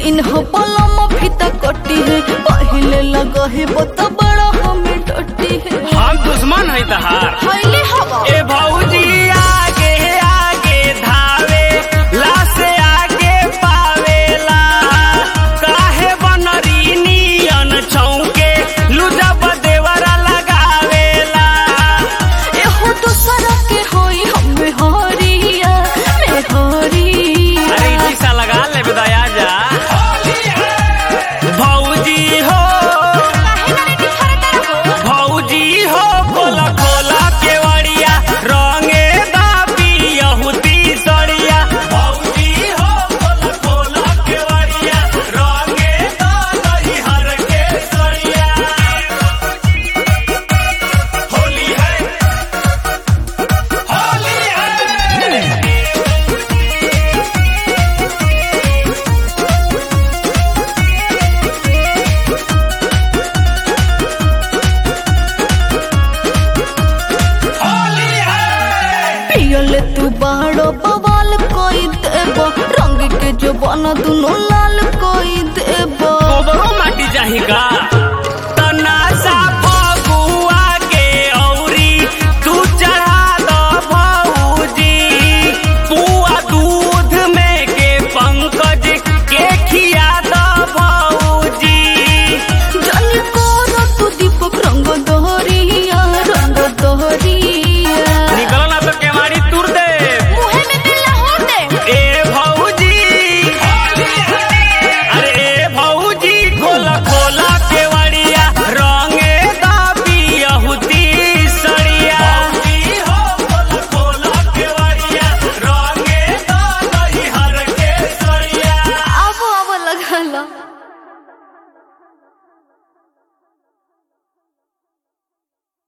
चिन्ह पलम फीता कटी है पहले लगा है बता बड़ा हमें डटी है हम दुश्मन है तहार हईले हवा ए भौजी आगे आगे धावे ला से आगे पावेला काहे बनरी नियन छौके लुजा बदेवरा लगावेला एहो दूसरा के होई हमें हरिया में हरिया अरे ई शीशा लगा ले दया जा भौजी हो भौजी हो खोला खोला केवड़िया रंगे दाबी यहूदी सड़िया भौजी हो खोला खोला केवड़िया रंगे दाबी हर के सड़िया होली है होली है होली है पियले तू बाड़ो बवाल कोई देबो रंग के जो बना दुनो लाल कोई देबो गोबरो माटी चाही का